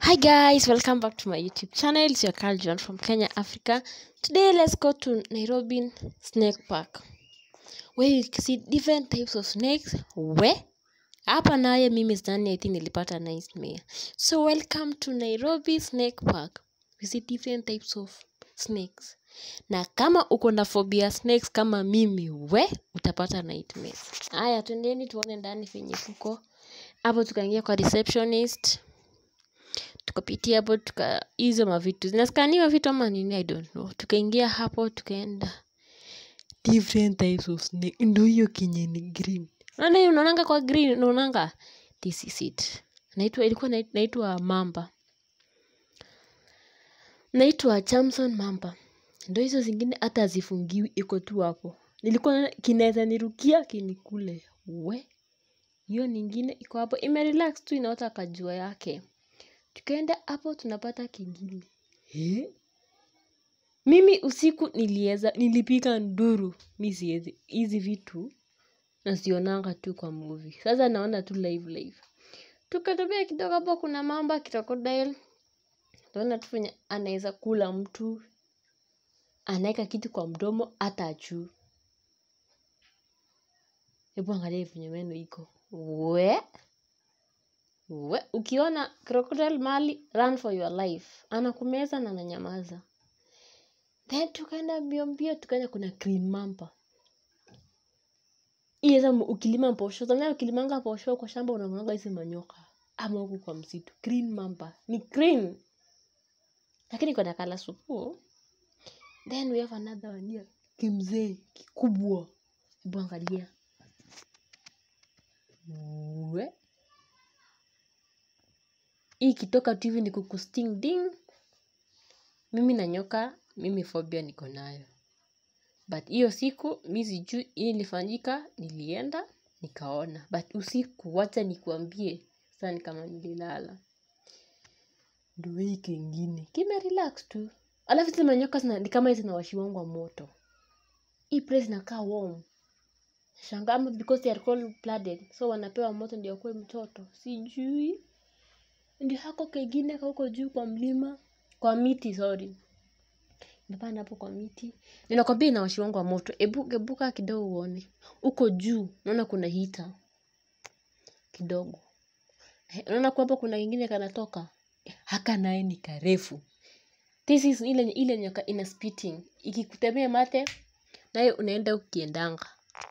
Hi guys, welcome back to my YouTube channel. It's your Carl John from Kenya, Africa. Today let's go to Nairobi Snake Park where you can see different types of snakes. We hapa naye mimi sidhani I think nilipata nightmare. So welcome to Nairobi Snake Park. We see different types of snakes. Na kama uko na phobia snakes kama mimi, we utapata nightmares. Haya, twendeni tuone ndani venye kuko. Hapo tukaingia kwa receptionist tukapitia hapo tuka hizo mavitu zinaskaniwa vitu ama nini i don't know tukaingia hapo tukaenda different types of snake ndo hiyo kenye ni green unaona hiyo unaonanga kwa green unaonanga this is it naitwa ilikuwa nait- naitwa mamba naitwa chamson mamba ndo hizo zingine hata hazifungiwi iko tu hapo nilikuwa naona kinaweza nirukia kinikule we hiyo nyingine iko hapo imerelax tu inaota kajua yake tukaenda hapo tunapata kingine Eh? mimi usiku nilieza nilipiga nduru mi siwezi hizi vitu nasionanga tu kwa movie sasa naona tu live live tukatembea kidogo hapo kuna mamba crocodile tunaona tu venye anaweza kula mtu anaweka kitu kwa mdomo hata juu hebu angalia venye meno iko we we ukiona crocodile mali run for your life anakumeza na ananyamaza then tukaenda mbio mbio tukaenda kuna green mamba iyeza ukilima posho zamani ukilimanga posho kwa shamba unaonaga hizi manyoka ama huku kwa msitu green mamba ni green lakini kuna kala supu then we have another one here kimzee kikubwa hebu angalia we hii ikitoka tu hivi ni kukusting ding mimi na nyoka mimi phobia niko nayo but hiyo siku mi sijui hii ilifanyika nilienda nikaona but usiku wacha nikuambie sani kama nililala ndo hii kingine kimerelax tu alafu hizi manyoka zina- ni kama zinawashiwangwa moto hii place inakaa warm shanga ama because they are cold blooded so wanapewa moto ndio akuwe mtoto sijui ndio hako kengine kauko juu kwa mlima kwa miti sorry nimepanda hapo kwa miti ninakwambia inawashiwangu wa moto ebu ebuka kidogo uone uko juu naona kuna hita kidogo Eh, unaona kwamba kuna kingine kanatoka Eh, haka naye ni karefu this is ile ile nyoka ina spitting ikikutemea mate naye unaenda ukiendanga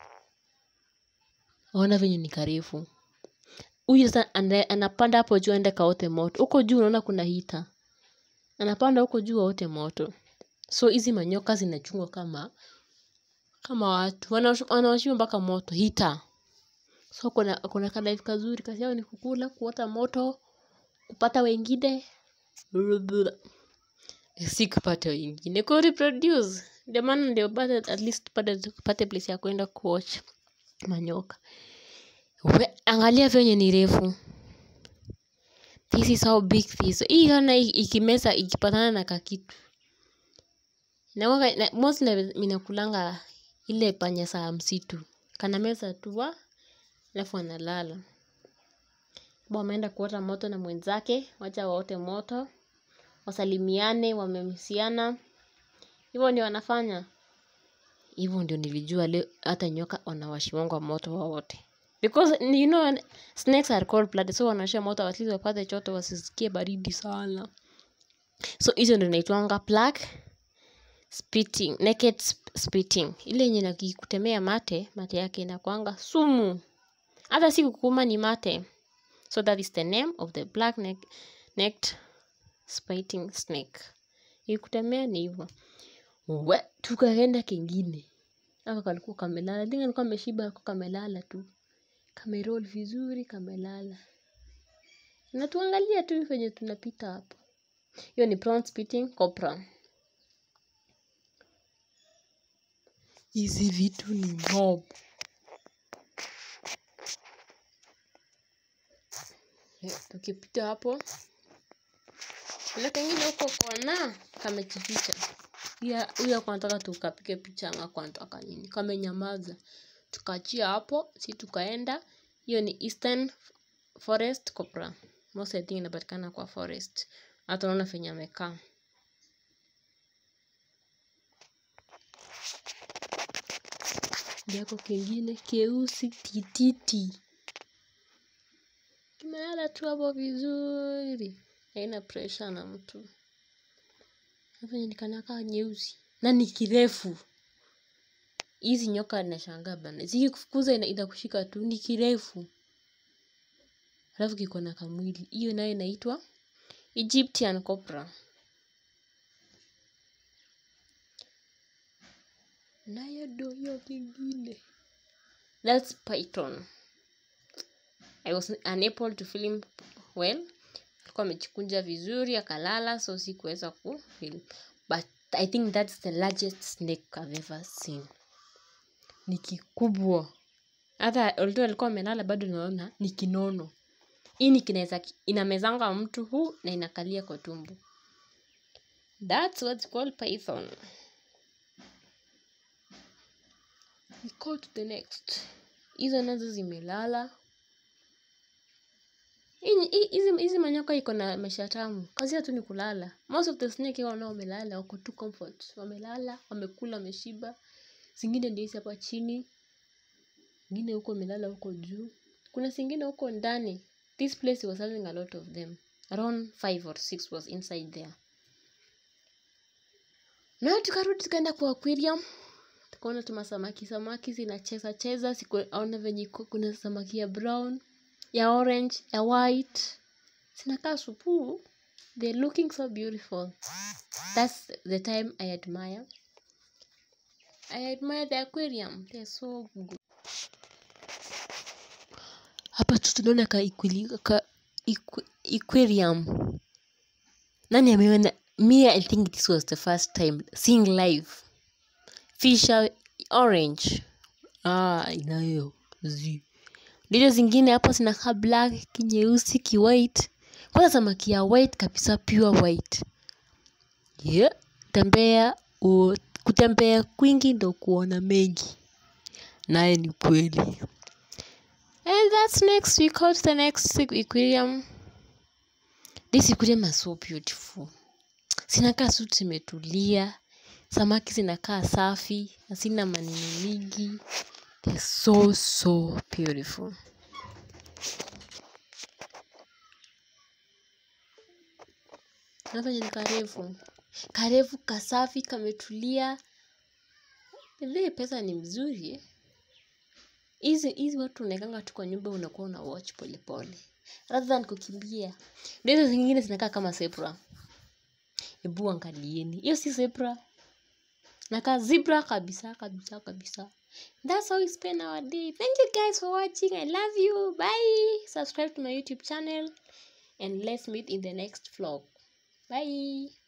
ona venye ni karefu huyu sasa ana- anapanda hapo juu aende kaote moto huko juu unaona kuna hita anapanda huko juu aote moto so hizi manyoka zinachungwa kama kama watu Wanawash- wanawashiwa mpaka moto hita so kuna kuna kalife kazuri kazi yao ni kukula kuota moto kupata wengine si kupata wengine ku reproduce ndio maana ndio pate at least pate, pate place ya kwenda kuwatch manyoka We, angalia venye ni refu this is how big this hii ona hii ikimeza ikipatana na kakitu Nawaga- na mostly minakulanga ile panya saa msitu kana meza tu wa alafu analala ba wameenda kuota moto na mwenzake wacha waote moto wasalimiane wamemsiana hivyo ndio wanafanya hivyo ndio nilijua leo hata nyoka wanawashiwangwa moto wowote because you know snakes are cold blooded so wanawasha moto at least wapate choto wasisikie baridi sana so hizo ndio naitwanga plaque spitting naked sp- spitting ile yenye nakikutemea mate mate yake inakwanga sumu hata si kukuma ni mate so that is the name of the black neck necked spiting snake ikutemea ni hivyo we tukaenda kengine aka kalikuwa kamelala dinga alikuwa ameshiba ako kamelala tu kamerol vizuri kamelala natuangalia tu venye tunapita hapo hiyo ni prawn spitting cobra hizi vitu ni mob Eh, tukipita hapo kuna kengine huko kona kamejificha pia huyo ako anataka tukapige picha ama ako anataka nini kamenyamaza tukaachia hapo si tukaenda hiyo ni eastern forest cobra most I think inapatikana kwa forest hata unaona venye amekaa jako kengine keusi tititi kimelala tu hapo vizuri haina presha na mtu venye nikanakaa nyeusi na ni kirefu hizi nyoka nashangaa bana zikikufukuza ina- inakushika tu ni kirefu alafu kiko na kamwili hiyo nayo inaitwa egyptian cobra nayo ndo hiyo kingine thats python i was unable to film well alikuwa amechikunja vizuri akalala so sikuweza kufilm but i think that's the largest snake i've ever seen ni kikubwa hata although alikuwa amelala bado naona ni kinono hii ni kinaweza inamezanga mtu huu na inakalia kwa tumbo that's what's called python we go to the next hizo nazo zimelala Hii- hii- hizi hizi manyoka iko na maisha tamu kazi yao tu ni kulala most of the snake wao nao wamelala wako tu comfort wamelala wamekula wameshiba zingine ndio hizi hapa chini ingine huko imelala huko juu kuna zingine huko ndani this place was having a lot of them around five or six was inside there na tukarudi tukaenda kwa aquarium tukaona tuma samaki samaki zinacheza cheza sikuona venye iko- kuna samaki ya brown ya orange ya white zinakaa supuu they're looking so beautiful that's the time i admire i admire the aquarium they're so good hapa tu tunaona ka, equili- ka equ- aquarium nani ameona me i think this was the first time seeing live fisha orange ah inayo zi ndizo zingine hapo zinakaa black kinyeusi kiwhite kwanza samaki ya white kabisa pure white yeah. tembea u, kutembea kwingi ndo kuona mengi naye ni kweli and that's next we go to the next aquarium this aquarium is so beautiful zinakaa su zimetulia samaki zinakaa safi hazina maneno mingi they're so so beautiful na venye ni karefu karefu kasafi kametulia ile pesa ni mzuri eh. hizi hizi watu unaekanga tu kwa nyumba unakuwa una watch polepole rather than kukimbia ndio hizo zingine zinakaa kama zebra hebu angalieni hiyo si zebra nakaa zebra kabisa kabisa kabisa that's how we spend our day thank you guys for watching i love you bye subscribe to my youtube channel and let's meet in the next vlog bye